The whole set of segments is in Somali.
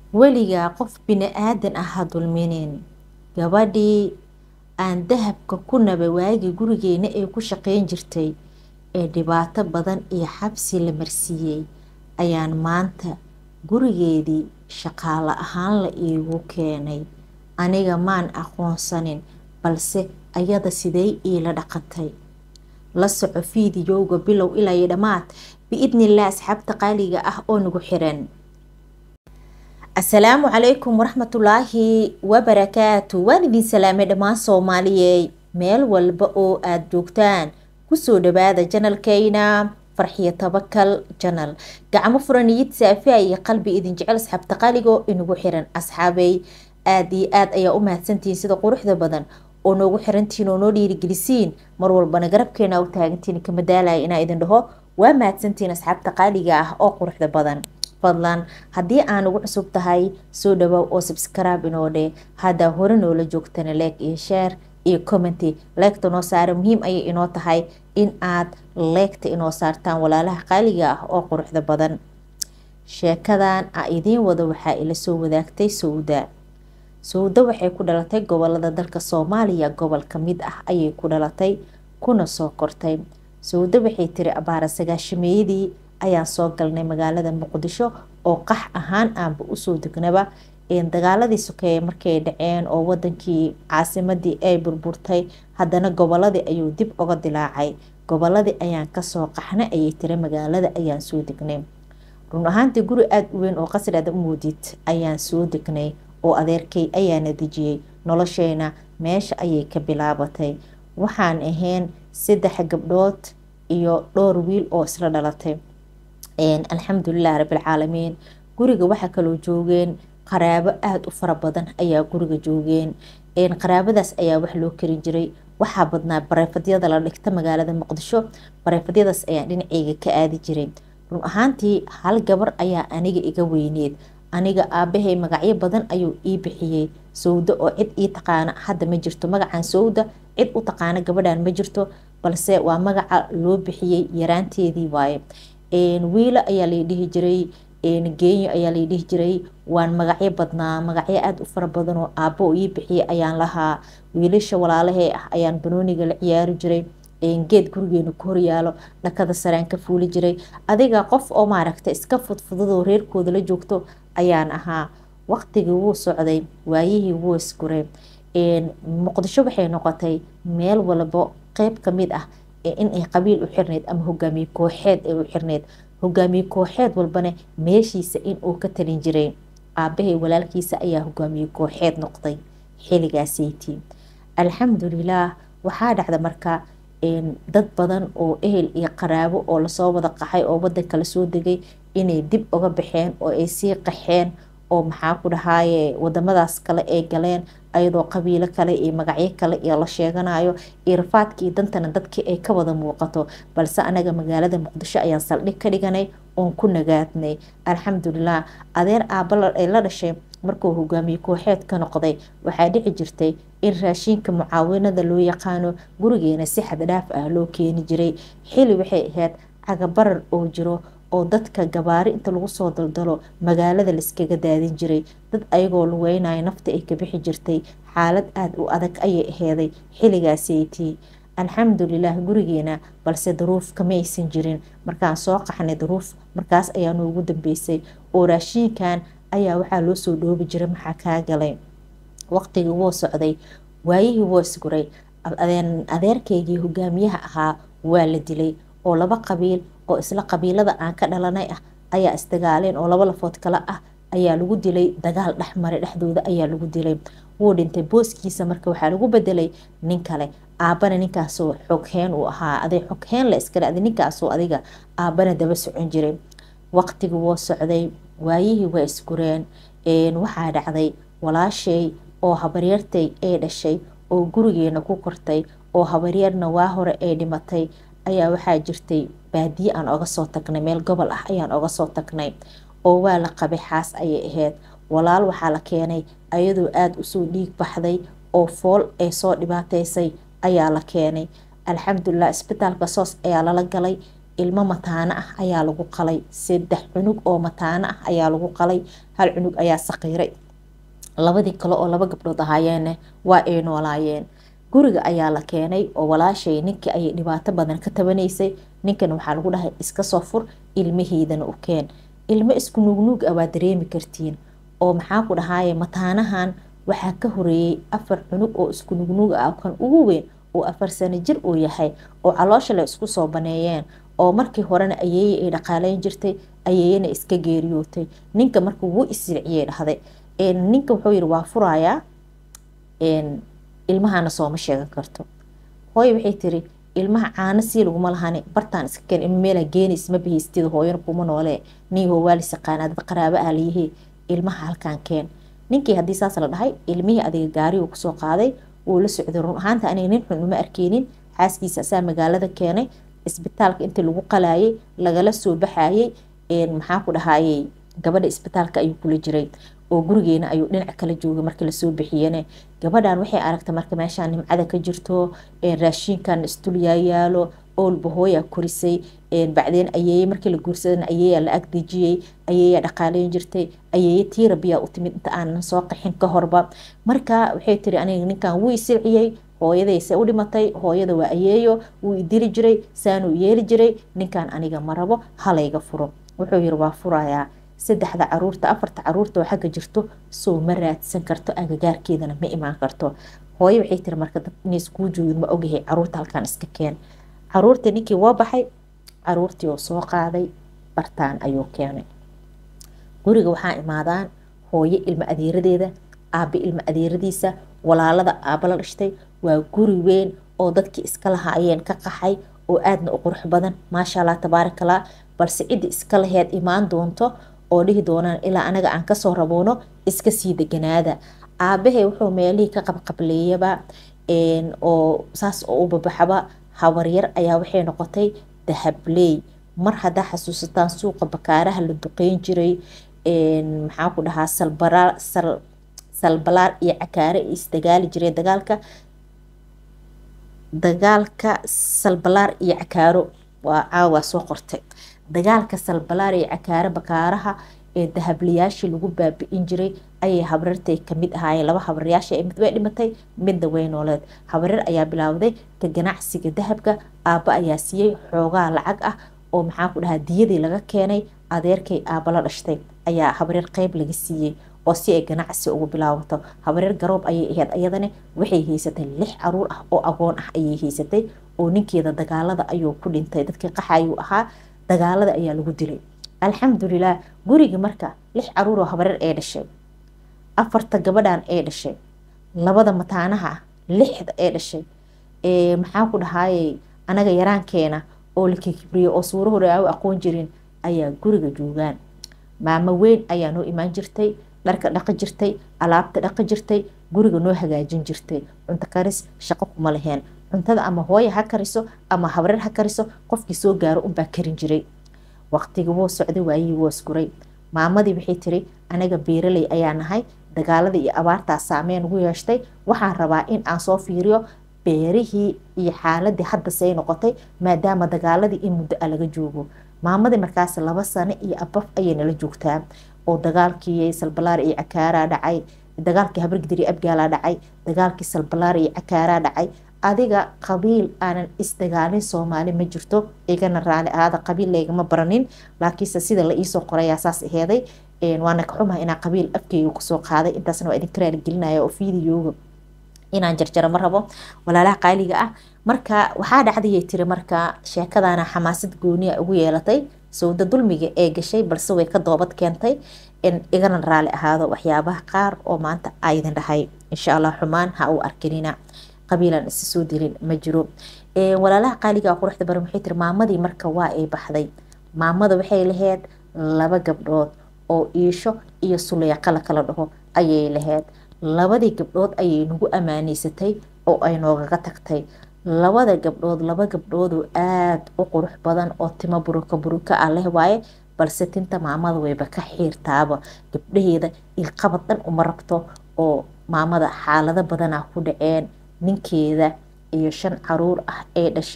weligaa qof bini-aadan ah ha dulminin gabadhii aan dahabka ku naba waagii gurigeena ay ku shaqeyn jirtay ee dhibaato badan iyo xabsi la marsiiyey ayaan maanta gurigeedii shaqaale ahaan la iigu keenay aniga maan aqoonsanin balse ayada sidey iila dhaqantay la soco fiidiyowga bilow ilaa iyo dhammaad biidnilah asxaabta qaaliga ah oo nagu xiran asalaamu calaykum waraxmatullaahi wabarakaatu waan idin salaamay dhammaan soomaaliyey meel walba oo aada joogtaan kusoo dhawaada janalkeyna farxiyo tabakal janal gacmo furaniyid saafiya iyo qalbi idin jecel asxaabta qaaligo inagu xiran asxaabey aada iyo aada ayaa u mahadsantihiin sida quruxda badan oo noogu xirantihiin oo noo dhiirigelisiin mar walbana garabkeena u taagantiin kama daalaya inaa idin dhaho waa mahadsantihiin asxaabta qaaliga ah oo quruxda badan fadlan haddii aan ugu cusub tahay soo dhawow oo subscribe inoo dhe haddaa hore noola joogtana leeg iyo sheer iyo commenty leegta noo saara muhiim ayay inoo tahay in aad leegta inoo saartaan walaalaha qaaliga ah oo quruxda badan sheekadan a idiin wado waxaa ila soo wadaagtay sowda sowda waxay ku dhalatay gobolada dalka soomaaliya gobol ka mid ah ayay ku dhalatay kuna soo kortay sowda waxay tiri abaara sagaashameeyadii ayaan soo galnay magaalada muqdisho oo qax ahaan aanba usoo degnaba dagaaladii sokeeye markay dhaceen oo wadankii caasimadii ay burburtay haddana goboladii ayuu dib uga dilaacay goboladii ayaan kasoo qaxna ayay tiri magaalada ayaan soo degnay run ahaantii guri aada u weyn oo qasri aad u moodid ayaan soo degnay oo adeerkay ayaana dejiyey nolosheena meesha ayay ka bilaabatay waxaan ahayn saddex gabdhood iyo dhowr wiil oo isla dhalatay alxamdulilah rabbilcaalamiin guriga waxaa kaloo joogeen qaraabo aada u fara badan ayaa guriga joogeen qaraabadaas ayaa wax loo karin jiray waxaa badnaa bareefadyada la dhigta magaalada muqdisho bareefadyadaas ayaan dhinaceyga ka aadi jiray run ahaantii hal gabar ayaa aniga iga weyneed aniga aabahay magacyo badan ayuu ii bixiyey sowda oo cid ii taqaana hadda ma jirto magacan sowda cid u taqaana gabadhan ma jirto balse waa magaca loo bixiyey yaraanteedii waaye wiilo ayaa lay dhihi jiray geenyo ayaa lay dhihi jiray waan magacyo badnaa magacyo aada u fara badan oo aabo ii bixiyay ayaan lahaa wiilasha walaalahee ah ayaan banooniga la ciyaari jiray geed gurigeena ku horyaalo dhakada saraan ka fuuli jiray adiga qof oo maaragta iska fudfudadoo reerkooda la joogto ayaan ahaa waqtigii wuu socday waayihii wuu isguray muqdisho waxay noqotay meel walbo qeyb kamid ah inay qabiil u xirneyd ama hogaamiye kooxeed ay u xirneyd hogaamiye kooxeed walbana meeshiisa inuu ka talin jiray aabahay walaalkiisa ayaa hogaamiye kooxeed noqday xiligaaseytii alxamdulilaah waxaa dhacda marka dad badan oo ehel iyo qaraabo oo lasoo wada qaxay oo wadanka lasoo degay inay dib uga baxeen oo ay sii qaxeen oo maxaa ku dhahaaye wadamadaas kale ay galeen ayadoo qabiilo kale iyo magacyo kale iyo la sheeganayo iyo rafaadkii dantana dadkii ay ka wada muuqato balse anaga magaalada muqdisho ayaan saldhig ka dhiganay oon ku nagaadnay alxamdulilah adeer aaba ay la dhashay markuu hogaamiye kooxeed ka noqday waxaa dhici jirtay in raashinka mucaawinada loo yaqaano gurigeena si xaddhaaf ah loo keeni jiray xili waxay ahayd cagabarar oo jiro oo dadka gabaari inta lagu soo daldalo magaalada laiskaga daadin jiray dad ayagoo lugeynayo nafta ay ka bixi jirtay xaalad aada u adag ayay aheeday xiligaaseytii alxamdulilah gurigeena balse daruuf kama aysan jirin markaan soo qaxnay daruuf markaas ayaa noogu dambeysay oo raashiinkan ayaa waxaa loo soo dhoobi jiray maxaa kaa galay waqtigii wuu socday waayihii wuu isguray adeerkeygii hogaamiyaha ahaa waa la dilay oo laba qabiil oo isla qabiilada aan ka dhalanay ah ayaa isdagaaleen oo laba lafood kale ah ayaa lagu dilay dagaal dhexmaray dhexdooda ayaa lagu dilay wuu dhintay booskiisa marka waxaa lagu bedelay nin kale aabana ninkaasoo xogheen uu ahaa aday xogheen la iska dhacday ninkaasoo adiga aabana daba socon jiray waqtigii wuu socday waayihii waa isgureen waxaa dhacday walaashay oo habaryartay ay dhashay oo gurigeena ku kortay oo habaryarna waa hore ay dhimatay ayaa waxaa jirtay baadiye aan oga soo tagnay meel gobol ah ayaan oga soo tagnay oo waa la qabay xaas ayay ahayd walaal waxaa la keenay ayadoo aada usoo dhiig baxday oo fool ay soo dhibaateysay ayaa la keenay alxamdulilah isbitaalka soos ayaa lala galay ilmo mataano ah ayaa lagu qalay saddex cunug oo mataano ah ayaa lagu qalay hal cunug ayaa saqiiray labadii kale oo laba gabdhood ahaayeenne waa ay noolaayeen guriga ayaa la keenay oo walaashay ninkii ayay dhibaato badan ka tabanaysay ninkan waxaa lagu dhahay iska soo fur ilmaheydana u keen ilmo isku nuugnuug ah waa dareemi kartiin oo maxaa ku dhahaaye mataanahan waxaa ka horeeyey afar cunug oo isku nuugnuug ah kan ugu weyn oo afar sano jir uu yahay oo caloosha la isku soo baneeyeen oo markii horena ayeeye ay dhaqaaleyn jirtay ayeeyena iska geeriyootay ninka marka wuu isirciyey dhahday ninka wuxuu yiri waa furayaa ilmahana sooma sheegan karto hooyo waxay tiri ilmaha caano sii laguma lahani bartaan iska keen ilma meelaa geenays ma bahaystida hooyana kuma noole niihoo waalis yaqaanaa dad qaraabo ah layihii ilmaha halkaan keen ninkii haddii saas la dhahay ilmihii adiga gaarigu kusoo qaaday wuu la socday run ahaanta aniga nin xun uma arkeynin xaaskiisa asaa magaalada keenay isbitaalka intii lagu qalaayay lagala soo baxayay maxaa ku dhahayey gabadha isbitaalka ayuu kula jiray oo gurigeena ayuu dhinac kala joogay markii lasoo bixiyene gabadhan waxay aragtay marka meeshaan nimcada ka jirto raashiinkan istulyayaalo oolba hooyaa korisay bacdeen ayeeye markii la guursadana ayeeyaa la agdejiyey ayeeyaa dhaqaaleyn jirtay ayeeye tiirabiyaa u timid inta aanan soo qaxin ka horba marka waxay tiri aniga ninkan wuu isirciyey hooyadayse u dhimatay hooyada waa ayeeyo wuu idili jiray saanuu yeeli jiray ninkan aniga ma rabo halayga furo wuxuu yiri waa furayaa saddexda caruurta afarta caruurta oo xagga jirto soo ma raadsan karto agagaarkeedana ma imaan karto hooyo waxay tiri marka dad inays kuu joogin ma ogahay caruurta halkaan iska keen caruurtii ninkii waa baxay caruurtii oo soo qaaday bartaan ayuu keenay guriga waxaa imaadaan hooyo ilmo adeeradeeda aabe ilmo adeeradiisa walaalada aaba la dhashtay waa guri weyn oo dadkii iska lahaayeen ka qaxay oo aadna u qurux badan maasha allah tabaarakallah balse ciddi iska laheed imaan doonto oo dhihi doonaan ilaa anaga aan kasoo raboono iska sii deganaada aabahe wuxuu meelihii ka qabqableeyaba oo saas oo u babaxaba habaryar ayaa waxay noqotay dahabley mar haddaa xasuusataan suuqa bakaaraha la duqeyn jiray maxaa ku dhahaa salbalaar iyo cakaare isdagaali jiray dagaalka dagaalka salbalaar iyo cakaaro waa caawaa soo qortay dagaalka salbalaar iyo cakaare bakaaraha ee dahablayaashii lagu baabi-in jiray ayay habrartay kamid ahaayeen laba habaryaasha mid way dhimatay midna way nooleed habaryar ayaa bilaawday ka ganacsiga dahabka aabba ayaa siiyey xoogaa lacag ah oo maxaa ku dhahaa diyadii laga keenay adeerkay aabba la dhashtay ayaa habaryar qeyb laga siiyey oo si ay ganacsi ugu bilaabato habaryar garoob ayay ahayd ayadana waxay haysatay lix caruur ah oo agoon ah ayay haysatay oo ninkeeda dagaalada ayuu ku dhintay dadkii qaxayuu ahaa dagaalada ayaa lagu dilay alxamdulilah guriga marka lix caruur oo habaryar ee dhashay afarta gabadhan ee dhashay labada mataanaha ah lixda ee dhashay maxaa ku dhahaayey anaga yaraankeena oo la kikibriyo oo suuro hore aa u aqoon jirin ayaa guriga joogaan maamo weyn ayaa noo imaan jirtay dharka dhaqi jirtay alaabta dhaqi jirtay guriga noo hagaajin jirtay cunto karis shaqo kuma laheen cuntada ama hooya ha kariso ama habreer ha kariso qofkii soo gaaro unbaa karin jiray waqtigii wuu socday waayihii wuu isguray maamadii waxay tiri anaga beeraley ayaa nahay dagaaladii iyo abaartaa saameyn ugu yeeshtay waxaan rabaa in aan soo fiiriyo beerihii iyo xaaladii hadda say noqotay maadaama dagaaladii in muddo a laga joogo maamadii markaas laba sano iyo abaf ayay nala joogtaa oo dagaalkii salbalaar iyo cakaaraa dhacay dagaalkii habargidiri abgaalaa dhacay dagaalkii salbalaar iyo cakaaraa dhacay adiga qabiil aanan isdagaalin soomaali ma jirto igana raali ahaada qabiil laygama baranin laakiinse sida la iisoo qorayaa saas aheeday waana ka xumaha inaa qabiil afkeyga kusoo qaaday intaasna waa idinka raaligelinaya oo fiidiyooga inaan jarjaro ma rabo walaalaha qaaliga ah marka waxaa dhacdayay tiri marka sheekadana xamaasad gooniya ugu yeelatay sawda dulmiga ee gashay balse way ka doobad keentay in igana raali ahaado waxyaabaha qaar oo maanta aydin dhahay insha allah xumaan ha uu arkinina qabiilan isa soo dilin ma jiro walaalaha qaaliga quruxda baran waxay tiri maamadii marka waa ay baxday maamada waxay laheyd laba gabdhood oo iisho iyo suleyqa la kala dhaho ayay laheyd labadii gabdhood ayay nagu amaaneysatay oo ay noogaga tagtay labada gabdhood laba gabdhoodoo aada u qurux badan oo timo buruka buruka ah leh waaye balse tinta maamada wayba ka xiirtaaba gabdhaheeda ilqabad dhan uma rabto oo maamada xaalado badanaa ku dhaceen ninkeeda iyo shan caruur ah ee dhashay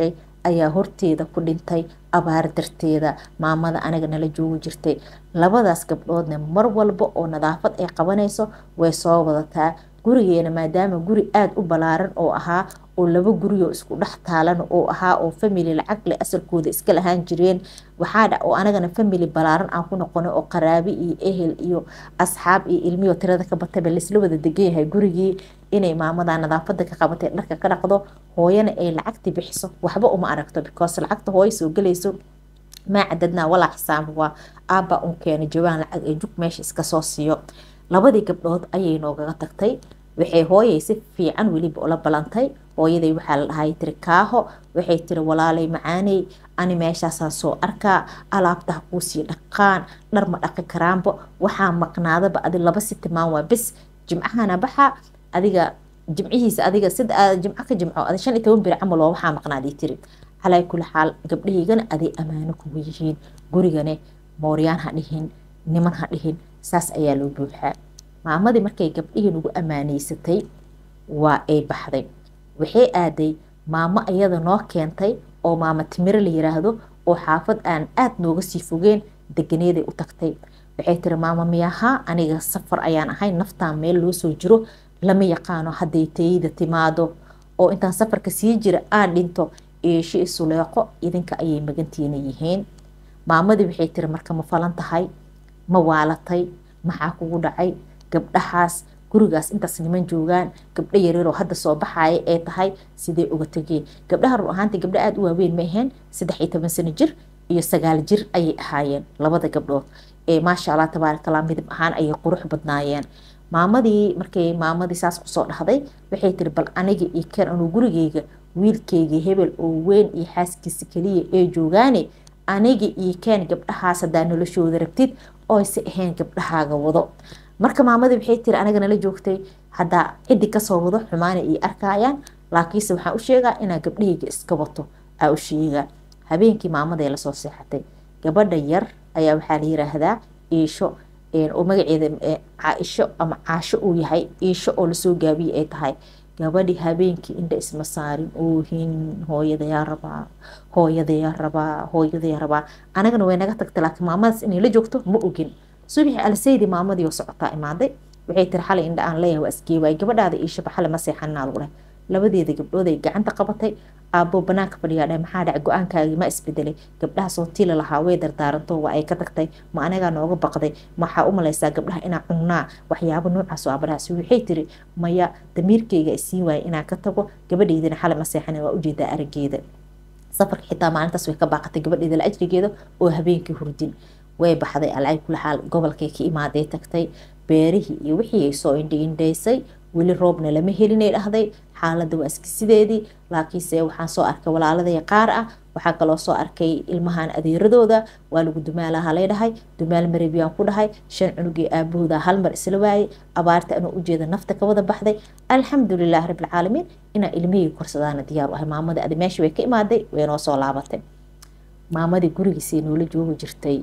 ayaa horteeda ku dhintay abaar darteeda maamada aniga nala joogi jirtay labadaas gabdhoodna mar walba oo nadaafad ay qabanayso way soo wadataa gurigeena maadaama guri aada u balaaran oo ahaa oo laba guriyoo isku dhex taalan oo ahaa oo family lacag le asalkooda iska lahaan jireen waxaa dha oo anagana family balaaran aan ku noqonay oo qaraabi iyo ehel iyo asxaab iyo ilmiyo tirada ka bataba laisla wada degan yahay gurigii inay maamada nadaafada ka qabatay dharka ka dhaqdo hooyana ay lacagti bixiso waxba uma aragto because lacagta hooyo soo gelayso maa cadadnaa walaa xisaaba waa aabba un keena jawaan lacag ee jug meesha iska soo siiyo labadii gabdhood ayay noogaga tagtay waxay hooyay si fiican weliba ula balantay hooyaday waxaa la dhahay tiri kaaho waxay tiri walaalay macaaney ani meeshaasaan soo arkaa alaabtaha kuusii dhaqaan dhar ma dhaqi karaanba waxaa maqnaadaba adi laba si timaan waa bes jimcahana baxa adiga jimcihiisa adiga sida jimco ka jimco adi shan iyo toban beri camal oo waxaa maqnaadii tiri calaa kuli xaal gabdhahaygana aday ammaano kugu yihiin gurigane mooryaan ha dhihin niman ha dhihin saas ayaa loo buuxaa maamadii markay gabdhihii nagu amaaneysatay waa ay baxday waxay aaday maamo iyada noo keentay oo maamo timiro la yiraahdo oo xaafad aan aada nooga sii fogeen deganeeday u tagtay waxay tiri maamo miyahaa aniga safar ayaan ahay naftaan meel loo soo jiro lama yaqaano hadday tayida timaado oo intaan safarka sii jira aan dhinto eesho isuleeqo idinka ayay magantiina yihiin maamadii waxay tiri marka ma falan tahay ma waalatay maxaa kugu dhacay gabdhahaas gurigaas intaas niman joogaan gabdho yareeroo hadda soo baxaaya ee tahay sidee uga tegeen gabdhaha rur ahaantii gabdho aada u waaweyn ma aheen saddex iyo toban sano jir iyo sagaal jir ayay ahaayeen labada gabdhood ee maasha allah tabaarakallah midab ahaan ayay qurux badnaayeen maamadii markay maamadii saas kusoo dhahday waxay tiri bal aniga iyo kan anuu gurigeyga wiilkeyga hebel oo weyn iyo xaaskiisa keliya ee joogaane aniga iyo keen gabdhahaas haddaa noloshooda rabtid oyse ahayn gabdhahaaga wado marka maamadii waxay tiri aniga nala joogtay haddaa ciddi kasoo wado xumaana iyo arkayaan laakiinse waxaan u sheegaa inaa gabdhahayga iska wato aa u sheegaa habeenkii maamaday lasoo seexatay gabadha yar ayaa waxaa la yiraahdaa iisho oo magaceeda caaisho ama caasho uu yahay iisho oo lasoo gaabiyey ay tahay gabadhi habeenkii indha isma saarin oohin hooyadayaa rabaa hooyadayaa rabaa hooyadayaa rabaa anagana way naga tagtay laakiin maamadaas inay la joogto ma ogin subaxi alsaydi maamadii oo socotaa imaaday waxay tiri xalay indha aan leeyahay waa iskee waay gabadhaada iishoba xalay ma seexanaad u dheh labadeeda gabdhood ay gacanta qabatay aabbo banaanka fadhiyaa dheh maxaa dhac go-aankaagii ma isbedelay gabdhahaas oo tila lahaa way dardaaranto waa ay ka tagtay ma anagaa nooga baqday maxaa u malaysaa gabdhaha inaa cunnaa waxyaabo noocaas oo abarahaas waxay tiri maya damiirkeyga isiin waaya inaan ka tago gabadhaydina xalay ma seexanin waa ujeedaa arageeda safarka xitaa maalintaas way ka baaqatay gabadheeda la ajrigeeda oo habeenkii hurdin way baxday alcay kula xaal gobolkay ka imaaday tagtay beerihii iyo wixii ay soo indhiindhaysay weli roobna lama helinay dhahday xaaladda waa iska sideedii laakiinse waxaan soo arkay walaaladaya qaar ah waxaa kaloo soo arkay ilmahan adeeradooda waa lagu dumaalaha lay dhahay dumaal mareebiyaan ku dhahay shan cunugii aabahooda hal mar isla waayay abaarta anuu ujeeda nafta ka wada baxday alxamdulilah rabbilcaalamiin inaa ilmihii korsadaana diyaar u ahay maamadii adi meesha way ka imaaday way noo soo laabatay maamadii gurigiisay noola joogi jirtay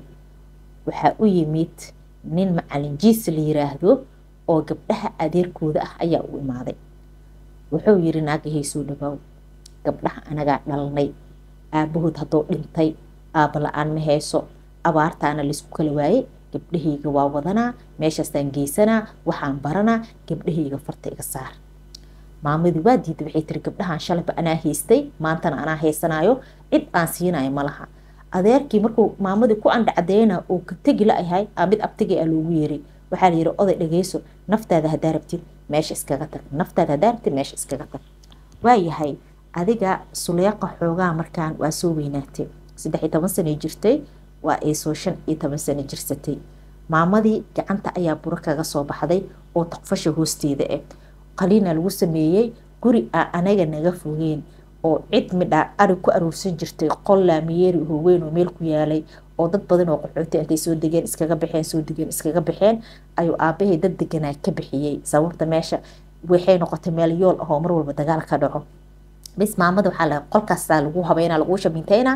waxaa u yimid nin macalin jiis la yiraahdo oo gabdhaha adeerkooda ah ayaa u imaaday wuxuu yiri naagahey soo dhawaaw gabdhaha anagaa dhalnay aabahood hadduu dhintay aaba la-aan ma hayso abaartaana laysku kala waayey gabdhahayga waa wadanaa meeshaastaan geysanaa waxaan baranaa gabdhahayga farta iga saar maamadii waa diiday waxay tiri gabdhahan shalayba anaa haystay maantana anaa haysanayo cid aan siinayo ma laha adeerkii markuu maamadii ku andhacadeyna uu ka tegi la-yahay aa mid abtagay a loogu yeeray waxaa la yiri oday dhageyso naftaada haddaa rabtid meesha iskaga tag naftaada haddaa rabtid meesha iskaga tag waayahay adiga suleeqa xoogaa markaan waa soo weynaatay saddex iyo toban sano jirtay waa ay soo shan iyo toban sano jirsatay maamadii gacanta ayaa buro kaga soo baxday oo taqfasha hoosteeda ah qaliina lagu sameeyey guri a anaga naga fogeen oo cid midhaa ari ku aruursan jirtay qol laamiyeeri hooweyn oo meel ku yaalay oo dad badan oo qaxooti intay soo degeen iskaga baxeen soo degeen iskaga baxeen ayuu aabahay dad deganaa ka bixiyey sababta meesha waxay noqotay meel yool ahoo mar walba dagaal ka dhaco bis maamada waxaa la qolkaasaa lagu habeynaa lagu shabinteynaa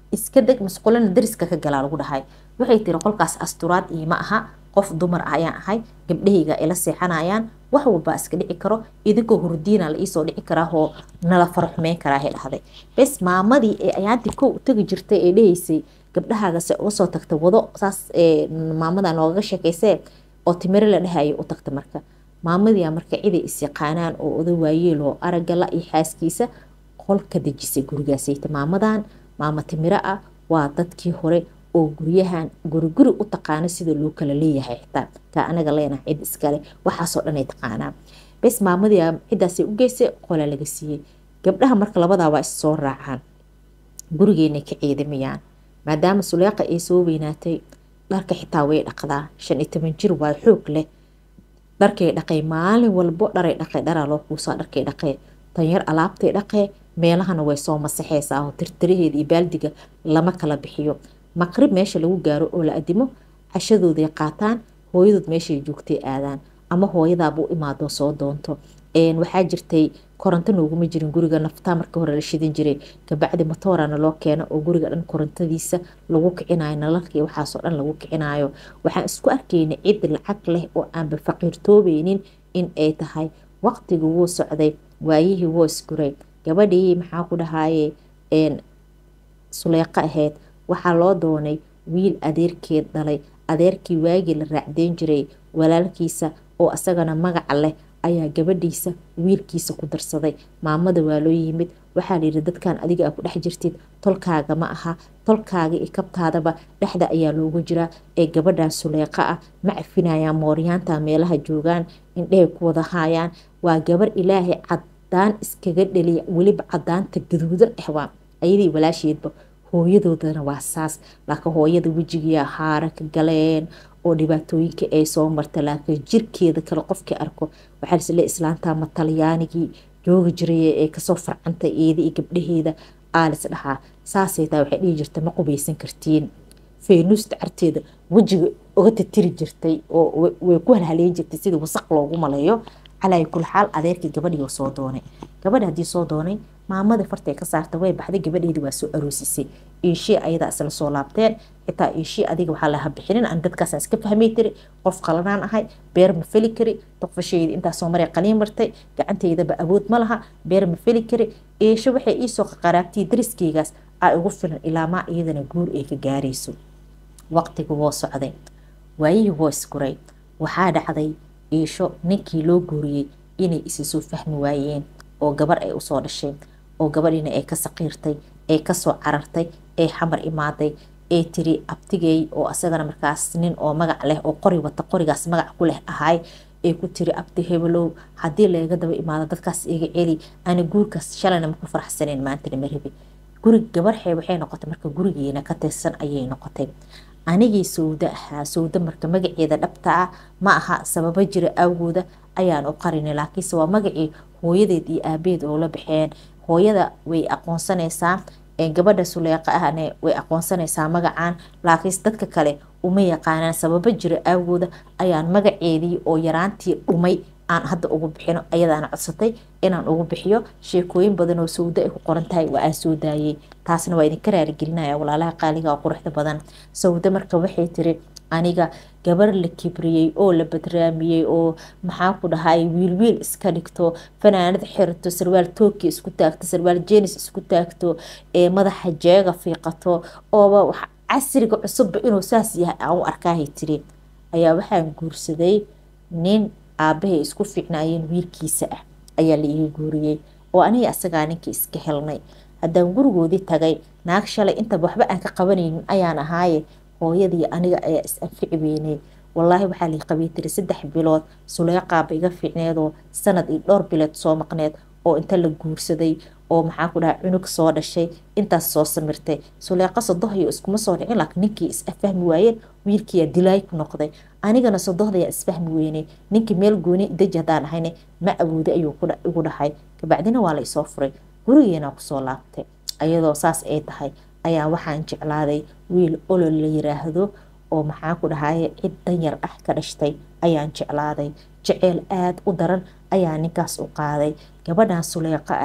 iska deg masqulana dariska ka galaa lagu dhahay waxay tiri qolkaas asturaad iima aha qof dumar ah ayaan ahay gabdhahayga ila seexanayaan wax walbaa iska dhici karo idinkoo hurdiina la iisoo dhici karaahoo nala faraxumeyn karaahay dhahday bes maamadii ee ayaantii kow u tagi jirtay ee dhahaysay gabdhahaagase uga soo tagta wado saas maamada noogaga sheekaysee oo timiro la dhahayo u tagta marka maamadiia marka ciday isyaqaanaan oo oda waayeeloo aragala iyo xaaskiisa qol ka dejisay gurigaasayta maamadan maama timiro ah waa dadkii hore oo guryahan guriguri u taqaano sida loo kala leeyahay xitaa taa anaga leenaha cid iskale waxaasoo dhanay taqaanaa bes maamadii cidaasay u geysay qola laga siiyey gabdhaha marka labadaa waa issoo raacaan gurigeena ka ciidamayaan maadaama suleeqa ay soo weynaatay dharka xitaa way dhaqdaa shan iyo toban jir waa xoog leh dharkay dhaqay maalin walbo dharay dhaqay dharaa loo kuusaa dharkay dhaqee tanyar alaabtay dhaqee meelahana way soo masaxeysaa oo tirtiraheeda iyo baaldiga lama kala bixiyo maqrib meesha lagu gaaro oo la adimo cashadooday qaataan hooyadood meeshay joogtay aadaan ama hooyadaaba u imaadoo soo doonto waxaa jirtay koronto nooguma jirin guriga naftaa marka hore la shidan jiray kabacdi matoorana loo keeno oo guriga dhan korontadiisa lagu kicinayo nalalkii waxaasoo dhan lagu kicinayo waxaan isku arkaynay cid lacag leh oo aanba faqiirtoobeynin in ay tahay waqtigii wuu socday waayihii wuu isguray gabadhii maxaa ku dhahaye suleeqo ahayd waxaa loo doonay wiil adeerkeed dhalay adeerkii waagii la raacdeyn jiray walaalkiisa oo isagana magaca leh ayaa gabadhiisa wiilkiisa ku darsaday maamada waa loo yimid waxaa layidhi dadkan adiga a ku dhex jirtid tolkaaga ma aha tolkaaga iyo kabtaadaba dhexda ayaa loogu jiraa ee gabadhan suleeqa ah ma cafinayaan mooryaanta meelaha joogaan indhehay ku wada haayaan waa gabar ilaahay cadaan iskaga dhaliya weliba cadaanta gaduudan ahwaa ayadii walaasheedba hooyadoodana waa saas laakiin hooyada wejigiia haara ka galeen oo dhibaatooyinka ay soo marta laakiin jirkeeda kale qofkii arko waxaa lisle islaantaa ma talyaanigii joogi jiray ee kasoo farcantay eeda iyo gabdhaheeda aalis dhahaa saasay taa waxay dhihi jirta ma qubaysan kartiin feynuusta carteeda wejiga uga tatiri jirtay oo way ku halhaleyn jirtay sidii wasaq loogu maleeyo calaa kul xaal adeerkii gabadhii soo doonay gabadhi haddii soo doonay maamada fartay ka saarta way baxday gabadheedii waa soo aroosisay iishii ayadaa isla soo laabteen xitaa iishii adiga waxaa laha bixinin aan dadkaasaan iska fahmay tiri qof qalanaan ahay beer ma feli kari doqfashaydi intaasoo maray qaliin martay gacanteydaba awood ma laha beer ma feli kari iisho waxay iisoo qaraabtay dariskeygaas aa ugu filan ilaamaa iyadana guur ay ka gaarayso waqtiga woo socday waayihii woo isguray waxaa dhacday iisho ninkii loo guuriyey inay isa soo fahmi waayeen oo gabar ay usoo dhashay oo gabadhiina ay ka saqiirtay ee kasoo carartay ee xamar imaaday ee tiri abtigey oo asagana markaas nin oo magac leh oo qori wata qorigaas magac ku leh ahay ee ku tiri abdi hebelow haddii laga daba imaado dadkaas iga celi ana guurkaas shalayna maku faraxsaneen maantana marabi guri gabarxee waxay noqotay marka gurigeena ka tirsan ayay noqotay anigii sawda ahaa sawda marka magaceeda dhabta ah ma aha sababo jira awgooda ayaan u qarinay laakiinse waa magacii hooyadeed iyo aabeed oo la baxeen hooyada way aqoonsanaysaa gabadha suleeqa ahne way aqoonsanaysaa magacan laakiinse dadka kale uma yaqaanaan sababo jira aawgooda ayaan magaceedii oo yaraantii dhumay aan hadda ugu bixino ayadaana codsatay inaan ugu bixiyo sheekooyin badan oo sawdo ay ku qoran tahay waa aan soo daayey taasna waa idinka raaligelinaya walaalaha qaaliga oo quruxda badan sawdo marka waxay tiri aniga gabar la kibriyey oo la badraamiyey oo maxaa ku dhahay wiilwiil iska dhigto fanaanad xirato sarwaal tooki isku taagto sarwaal jenis isku taagto ee madaxa jeega fiiqato ooba casriga cusubba inuu saas yahay aan u arkaahay tiri ayaa waxaan guursaday nin aabahay isku fiicnaayeen wiilkiisa ah ayaa la iga guuriyey oo aniga asagaa ninkii iska helnay haddaan gurigoodii tagay naag shalay intaba waxba aan ka qabanaynin ayaan ahaaye hooyadii aniga ayaa is anfici weynay walaahi waxaa lii qabay tiri saddex bilood suleeqaaba iga fiicneedoo sanad iyo dhowr bilood soo maqneed oo inta la guursaday oo maxaa ku dhaha cunug soo dhashay intaas soo samirtay suleeqa sodohyo iskuma soo dhicin laakiin ninkii is afahmi waayeen wiilkiiyaa dilaay ku noqday anigana sodohdayaa isfahmi weynay ninkii meel gooni deji haddaan ahayne ma awooday ayuu igu dhahay kabacdina waa la isoo furay gurigeena kusoo laabtay ayadoo saas ay tahay ayaa waxaan jeclaaday wiil olol la yiraahdo oo maxaa ku dhahaye cid danyar ah ka dhashtay ayaan jeclaaday jeceyl aada u daran ayaa ninkaas u qaaday gabadhan suleeqo ah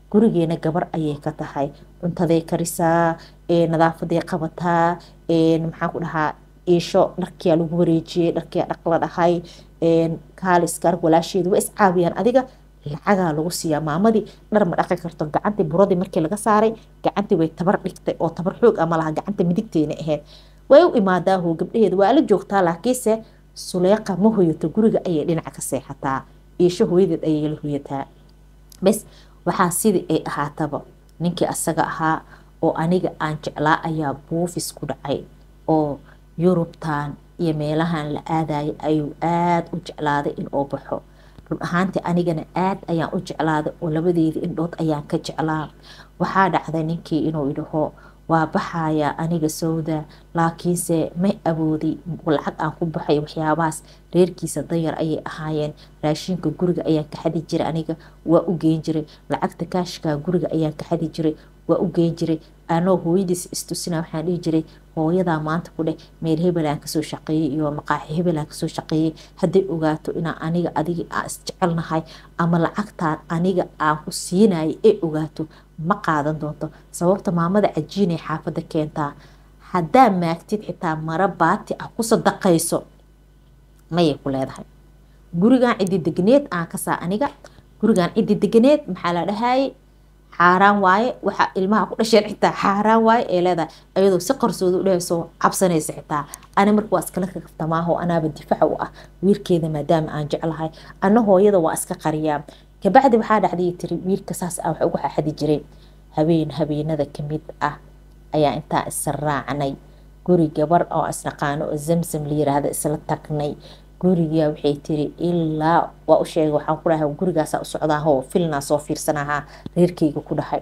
gurigeena gabar ayay ka tahay cuntaday karisaa nadaafaday qabataa maxaan ku dhahaa iisho dharkiyaa lagu wareejiyey dharkiyaa dhaq la dhahay kaaliska arg walaasheedu waa iscaawiyaan adiga lacagaa lagu siiyaa maamadii dhar ma dhaqi karto gacantii buradii markii laga saaray gacantii way tabar dhigtay oo tabar xoog ama laha gacanta midigteena ahayd way u imaadaaho gabdhaheeda waa la joogtaa laakiinse suleeqa ma hoyato guriga ayay dhinaca ka seexataa iisho hooyadeed ayay la hoyataa bes waxaa sidii ay ahaataba ninkii asaga ahaa oo aniga aan jeclaa ayaa buufis ku dhacay oo yurubtan iyo meelahan la aadayay ayuu aada u jeclaaday in oo baxo run ahaantii anigana aad ayaan u jeclaaday oo labadeedii indhood ayaan ka jeclaa waxaa dhacday ninkii inuu idhaho waa baxayaa aniga sawda laakiinse ma awoodi lacag aan ku baxay waxyaabahaas reerkiisa danyar ayay ahaayeen raashinka guriga ayaan ka xadi jiray aniga waa u geen jiray lacagta kaashkaa guriga ayaan ka xadi jiray waa u geen jiray anoo hooyadiis istusina waxaan dhihi jiray hooyadaa maanta ku dheh meel hebelaan kasoo shaqeeyey iyo maqaaxi hebelaan kasoo shaqeeyey hadday ogaato inaa aniga adiga aan isjecelnahay ama lacagtaan aniga aan ku siinayay ee ogaato ma qaadan doonto sababta maamada cajiinay xaafadda keentaa haddaa maagtid xitaa mara baati ah ku sadaqayso mayay ku leedahay gurigan ciddi degneed aan kasaa aniga gurigan ciddi deganeed maxaa la dhahayay xaaraan waaye waxaa ilmaha ku dhasheen xitaa xaaraan waaye ee leedahay ayadoo si qarsooda u dhehayso cabsanaysa xitaa ani marka waa iskala kaftamaaho anaaba difaca u ah wiilkeeda maadaama aan jeclahay ana hooyada waa iska qariyaa kabacdi waxaa dhacday tiri wiilka saas ah wax ugu xaxadi jiray habeen habeenada kamid ah ayaa intaa israacnay guri gabar oo isnaqaano oo zamzam la yiraahda isla tagnay guriga waxay tiri ilaa waa u sheegay waxaan ku dhahay gurigaasa u socdaaho filnaa soo fiirsanahaa reerkeyga ku dhahay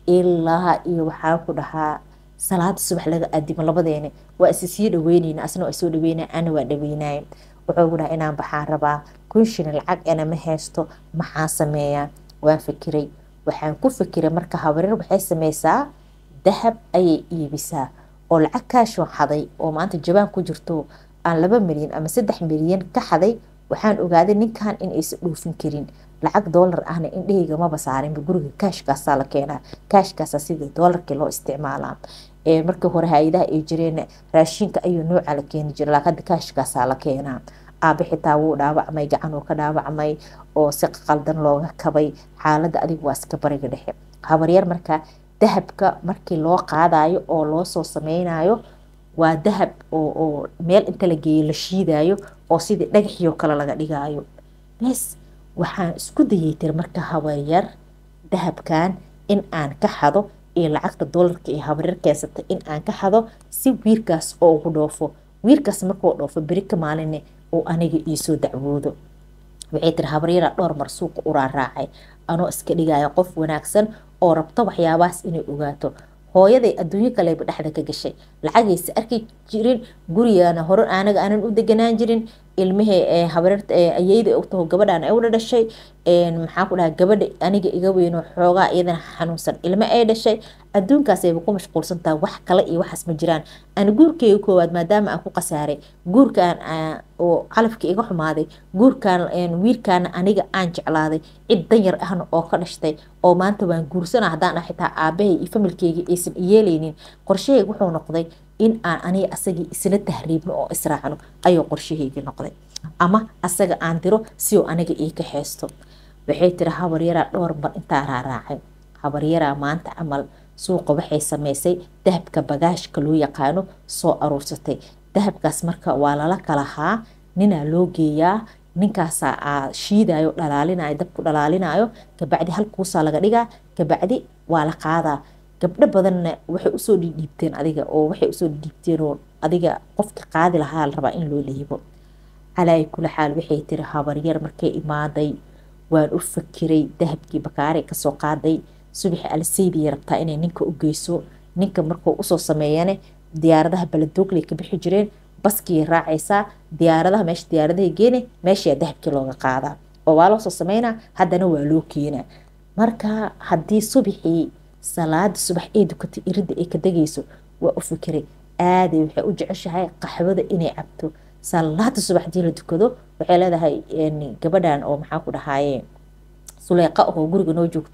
ilaa iyo waxaan ku dhahaa salaada subax laga aadimo labadeena waa isi sii dhaweyneyna asna waa soo dhaweynaya ana waa dhaweynaya wuxuu ku dhahay inaan baxaan rabaa kunshina lacag ana ma haysto maxaan sameeyaa waan fikiray waxaan ku fikiray marka habareer waxay sameysaa dahab ayay iibisaa oo lacag kaashoo xaday oo maanta jabaan ku jirto aan laba milyan ama saddex milyan ka xaday waxaan ogaaday ninkan in aysan dhoofin karin lacag doolar ahna indhahayga maba saarinba guriga kaashkaasaa la keenaa kaashkaasa sidii doolarkii loo isticmaalaa markii hore hay-adaha ay jireen raashinka ayuu nooca la keeni jira laakiin hadda kaashkaasaa la keenaa aabe xitaa wuu dhaawacmay gacan uu ka dhaawacmay oo si qaldan looga kabay xaaladda adigu waa iska bariga dhexe habaryar marka dahabka markii loo qaadayo oo loo soo sameynayo waa dahab oo meel inta la geeyo la shiidayo oo sidii dhagaxiyo kale laga dhigayo bes waxaan isku dayay tir marka habaryar dahabkan in aan ka xado iyo lacagta doolarka iyo habaryar keensatay in aan ka xado si wiilkaas oo ugu dhoofo wiilkaas markuu dhoofo beri ka maaline uu aniga iisoo dacwoodo waxay tiri habaryara dhowr mar suuqa u raaraacay anoo iska dhigaya qof wanaagsan oo rabto waxyaabahaas inay ogaato hooyaday adduunyo kaleba dhexda ka gashay lacagaysa arki jirin gurigana hore anaga aanan u deganaan jirin ilmihii habareerta ayeyda u taho gabadhan ay u dhashay maxaa ku dhaha gabadha aniga iga weyno xoogaa iyadana xanuunsan ilmo ay dhashay adduunkaasayba ku mashquulsantaha wax kale iyo waxaas ma jiraan aan guurkeyga koowaad maadaama aan ku khasaaray guurkaan oo calafkii iga xumaaday guurkaan wiilkaana aniga aan jeclaaday cid danyar ahna oo ka dhashtay oo maanta waan guursana haddaan ah xitaa aabahay iyo familkeyga aysan iyeeleynin qorshahayga wuxuu noqday in aan aniga asagii isla tahriibno oo israacno ayuu qorshahaygii noqday ama asaga aan diro si uu aniga ii ka xeesto waxay tiri habaryaraa dhowr mar intaa raaraacay habaryaraa maanta camal suuqa waxay sameysay dahabka bagaashka loo yaqaano soo aruursatay dahabkaas marka waa lala kalahaa ninaa loo geeyaa ninkaasaa shiidayo dhalaalinayo dabku dhalaalinayo kabacdi halkuusaa laga dhigaa kabacdi waa la qaadaa gabdho badanna waxay usoo dhiidhiibteen adiga oo waxay usoo dhiibteen oo adiga qofka qaadi lahaa la rabaa in loo dhiibo calaayi kula xaal waxay tiri habaryar markay imaaday waan u fakiray dahabkii bakaaray kasoo qaaday subaxi alseydiya rabtaa inay ninka u geyso ninka markuu usoo sameeyane diyaaradaha baladogley ka bixi jireen baskii raacaysaa diyaaradaha meesha diyaaradaha geene meeshaa dahabkii looga qaadaa oo waa loosoo sameynaa haddana waa loo keenaa marka haddii subaxii salaada subax ee dukatay iridda ay ka degayso waa u fikiray aaday waxay u jeceshahay qaxwada inay cabto salaada subax hadii la dukado waxay leedahay gabadhan oo maxaa ku dhahaaye suleyqa oo guriga noo joogto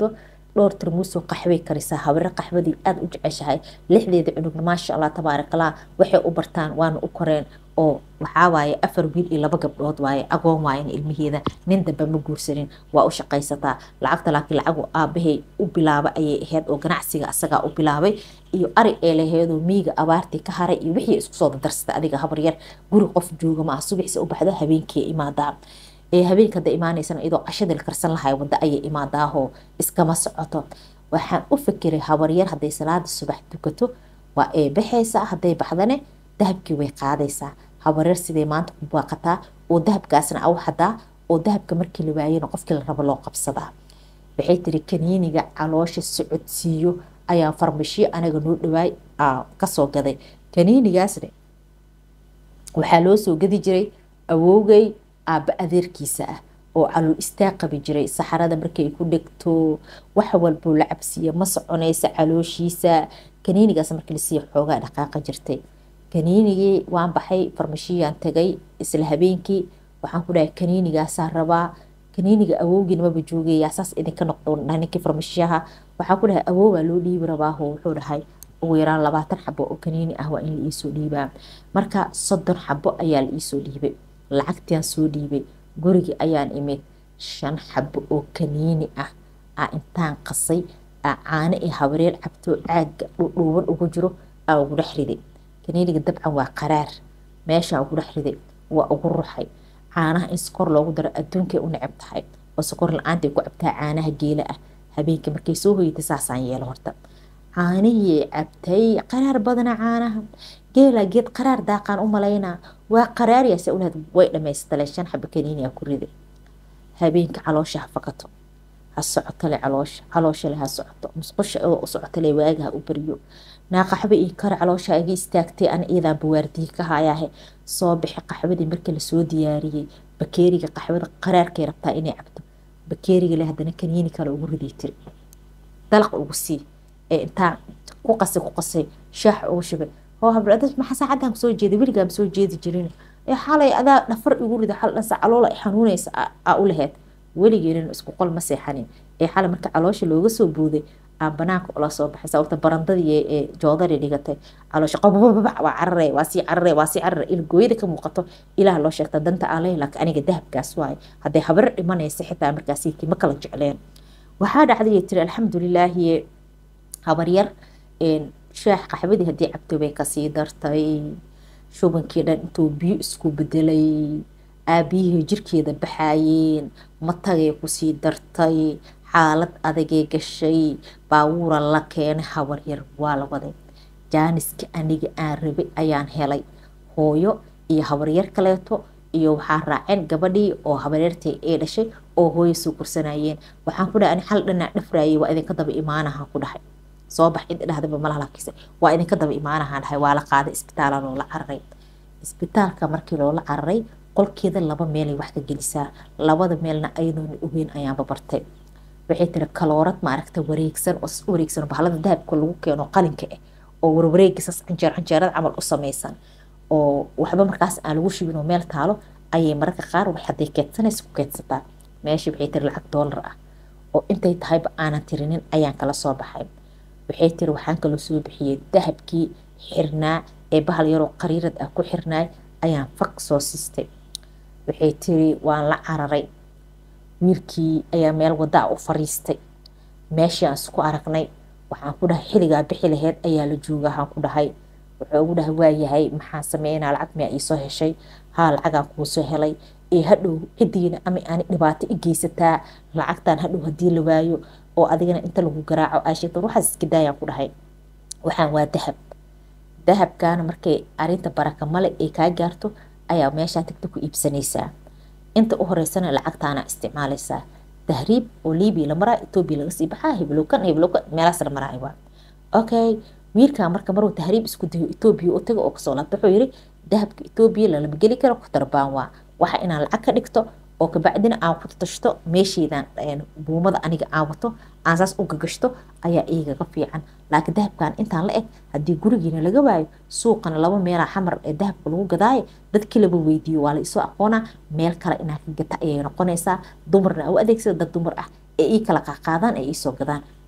dhowr tarmuusoo qaxway karisaa habaryar qaxwadii aada u jeceshahay lixdeeda cunugna maasha allah tabaarakallah waxay u bartaan waana u koreen oo waxaa waaye afar wiil iyo laba gabdhood waaye agoon waayen ilmaheeda nin dambe ma guursanin waa u shaqaysataa lacagta laakiin lacagu aabahay u bilaaba ayay ahayd oo ganacsiga asagaa u bilaabay iyo ari ee laheedoo miiga abaartii ka haray iyo wixii isku soo dardarsata adiga habaryar guri qof jooga ma ah subaxsi u baxdo habeenkii imaadaa ee habeenka hadda imaanaysana iyadoo cashadii la karsan lahay waddo ayay imaadaahoo iskama socoto waxaan u fikiray habaryar hadday salaada subax dukato waa ee baxaysaa hadday baxdane dahabkii way qaadaysaa habaryar siday maanta ku baaqataa oo dahabkaasna au hadaa oo dahabka markii la waayana qofkii la rabo loo qabsadaa waxay tiri kaniiniga caloosha socodsiiyo ayaa farmashiyo anaga noo dhawaay kasoo gaday kaniinigaasne waxaa loo soo gadi jiray awoogay aabba adeerkiisa ah oo calool istaag qabi jiray saxarada markay ku dhegto wax walbuu la cabsiiya ma soconaysa calooshiisa kaniinigaas markii lasiiya xoogaa dhaqaaqa jirtay kaniinigii waan baxay farmashiyaan tagay isla habeenkii waxaan ku dhahay kaniinigaasaa rabaa kaniiniga awowgiina maba joogayaa saas idinka noqdo ninkii farmashiyaha waxaan ku dhahay awoobaa loo dhiibi rabaaho wuxuu dhahay ugu yaraan labaatan xabo oo kaniini ah waa in la iisoo dhiibaa marka soddon xabo ayaa la iisoo dhiibay lacagtiaan soo dhiibay gurigii ayaan imid shan xabo oo kaniini ah aa intaan qasay aa caano iyo habareer cabtoo caaga dhuudhuuban ugu jiro aa ugu dhex riday kaniiniga dabcan waa qaraar meeshaa ugu dhex riday waa ugu ruxay caanaha in sokor loogu daro adduunkay u necab tahay oo sokor la-aantay ku cabtaa caanaha geela ah habeenkii markay soo hoyatay saasaan yeelo horta caanihii cabtay qaraar badana caanaha geela geed qaraar daaqaan u malaynaa waa qaraaryaase ulahayd way dhamaystale shan xaba kaniiniyaa ku riday habeenka caloosha ha fakato ha socotole caloosha calooshale ha socoto musqusha oo u socotole waaga ha u baryo naaqaxba iyo kare caloosha iga istaagtay an iyadaa bawaardii ka hayaahe soo bixi qaxwadii markii lasoo diyaariyey bakeeriga qaxwada qaraarkay rabtaa inay cabto bakeeriga le haddana kaniini kale ugu riday tiri dalaq ugu sii ee intaa ku qasay ku qasay shaax ugu shubay oo habladad maxaa saacaddan kusoo jeeday weligaa ma soo jeedi jirin ee xalay adaa dhafar igu rida xal dhansa caloola ay xanuunaysa aa u laheyd weligeedin isku qol ma seexanin ee xalay marka caloosha looga soo booday aan banaanka ula soo baxay sababta barandadii ee joodari dhigatay caloosha qabababac waa carare waa sii carare waa sii carare ilgooyada ka muuqato ilaah loo sheegta danta aan leeyahay laakiin aniga dahabkaas waaye hadday habar dhimanaysa xitaa markaasiikii ma kala jecleen waxaa dhacday tiri alxamdulilaahi habaryar shaax qaxwadii haddii cabto bay kasii dartay shubankii dhan intuu biyo isku bedelay aabiyihii jirkeeda baxaayeen matagay kusii dartay xaalad adagay gashay baawuura la keenay habaryar waa la waday jaaniska aniga aan rabay ayaan helay hooyo iyo habaryar kaleeto iyo waxaa raaceen gabadhii oo habaryartay ee dhashay oo hooyo soo kursanayeen waxaan ku dhahay ani xal dhanaa dhafraayay waa idinka daba imaanaha ku dhahay soo bax cid dhahdaba malahalakise waa idinka daba imaanahaan dhahay waa la qaaday isbitaala loola cararay isbitaalka markii loola cararay qolkeeda laba meelay wax ka gelisaa labada meelna ayadoona ogeyn ayaanba bartay waxay tiri kaloorad maaragta wareegsan oo u wareegsan bahalada dahabka lagu keeno qalinka ah oo warwareegiisas canjeer canjeerada camal u samaysan oo waxba markaas aan lagu shubin oo meel taalo ayay mararka qaar wax hadday keedsanaysa ku keedsataa meeshii waxay tiri lacag doolar ah oo intay tahayba aanan tirinin ayaan kala soo baxay waxay tiri waxaan kaloo soo bixiyey dahabkii xirnaa ee bahal yaroo qariirad ah ku xirnaay ayaan faq soo siistay waxay tiri waan la cararay wiilkii ayaa meel wadaa u fariistay meeshii aan isku aragnay waxaan ku dhahay xiligaa bixi laheyd ayaa la jooga waxaan ku dhahay wuxuu ugu dhahay waayahay maxaan sameynaa lacag miyaa iisoo heshay haa lacagaan kuu soo helay ee hadhow cidiina ama aani dhibaato i geysataa lacagtaan hadhow haddii la waayo oo adigana inta lagu garaaco aashita waxaas iska daayaan ku dhahay waxaan waa dahab dahabkaana markay arinta baraka male ay kaa gaarto ayaa meeshaa tagta ku iibsanaysaa inta u horeysana lacagtaana isticmaalaysaa tahriib oo libiya la maraa etoobiya laga sii baxaa hiblowkan hiblowkan meelaas la maraa waa okay wiilkaa marka maruu tahriib isku dayo etoobiya u taga oo kasoo laabta wuxuu yiri dahabka etoobiya lalama geli karo kutarbaan waa waxa inaan lacag ka dhigto oo kabacdina aan ku tashto meeshaydan buumada aniga aan wato aan saas u gagashto ayaa igaga fiican laakiin dahabkan intaan la eg haddii gurigiina laga waayo suuqana laba meelaa xamar ee dahabka lagu gadaayo dadkii laba weydiiyo waa la isoo aqoonaa meel kale inaan ka gata ayay noqonaysaa dumarna u adeegsada dad dumar ah ee ii kala qaaqaadaan ee iisoo gadaan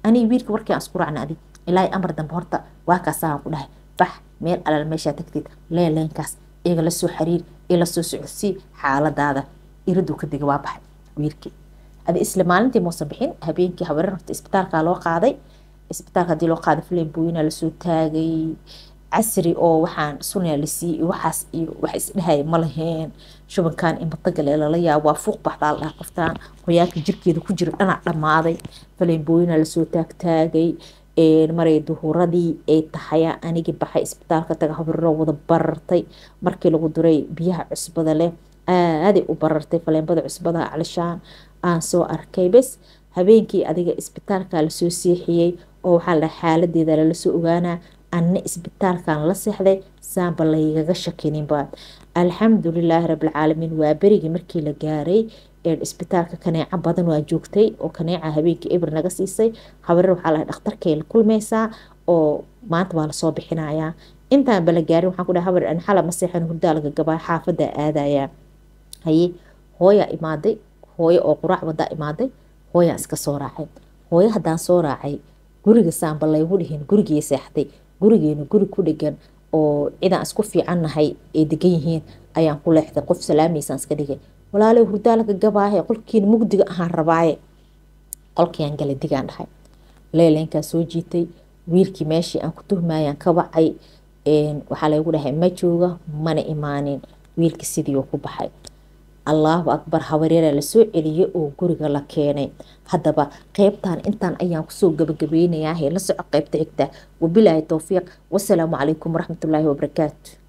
aniga wiilka warkii aan isku raacna adig ilaahay amar dambe horta waa kaasaan ku dhahay bax meel alal meeshaa tagtid leeleenkaas iyaga lasoo xiriir ee lasoo socodsii xaaladaada iraduu ka diga waa baxay wiilkii adi isla maalintii muusan bixin habeenkii habareer horta isbitaalkaa loo qaaday isbitaalka hadii loo qaaday filim booyina lasoo taagay casri oo waxaan sunaya la siiyey waxaas iyo wax isdhahaya ma laheen shubankan imatagale lala yaabo waa fuuq baxdaa la dhaha qoftaan qoyaanka jirkeeda ku jira dhanac dhammaaday filim booyina lasoo taagtaagay maray duhuradii ay tahaya anigii baxay isbitaalka taga habariro wada barartay markii lagu duray biyaha cusbada leh aaday u barartay faleembada cusbada calishaan aan soo arkay bes habeenkii adiga isbitaalka lasoo seexiyey oo waxaa la xaaladeeda lala soo ogaanaa anna isbitaalkan la seexday saanba laygaga shakininba alxamdulilaahi rabilcaalamiin waa berigii markii la gaaray isbitaalka kaneeco badan waa joogtay oo kaneeca habeenkii eber naga siisay habareer waxaa lahay dhakhtarkay la kulmaysaa oo maanta waa lasoo bixinayaa intaan bala gaarin waxaan ku dhahay habar an xala ma seexan hurdaa laga gabaa xaafadda aadayaa haye hooyaa imaaday hooyo oo quraac wadaa imaaday hooyaan iska soo raacay hooyo haddaan soo raacay guriga saanba laygu dhihin gurigii seexday gurigeenu guri ku dhegan oo cidaan isku fiicannahay ay degan yihiin ayaan ku leexday qof salaamaysaan iska dhigay walaaley hurdaa laga gabaahe qolkiina mugdiga ahaan rabaaye qolkiiaan gala digaan dhahay leeleenkaa soo jiitay wiilkii meeshii aan ku tuhmayaan ka wacay waxaa laygu dhahay ma jooga mana imaanin wiilkii sidiiuu ku baxay allaahu akbar habareera lasoo celiyay oo guriga la keenay haddaba qeybtan intaan ayaan kusoo gabagabeynayaa la soco qeybta xigta wabilaahi towfiiq wasalaamu calaykum waraxmatullaahi wabarakaatu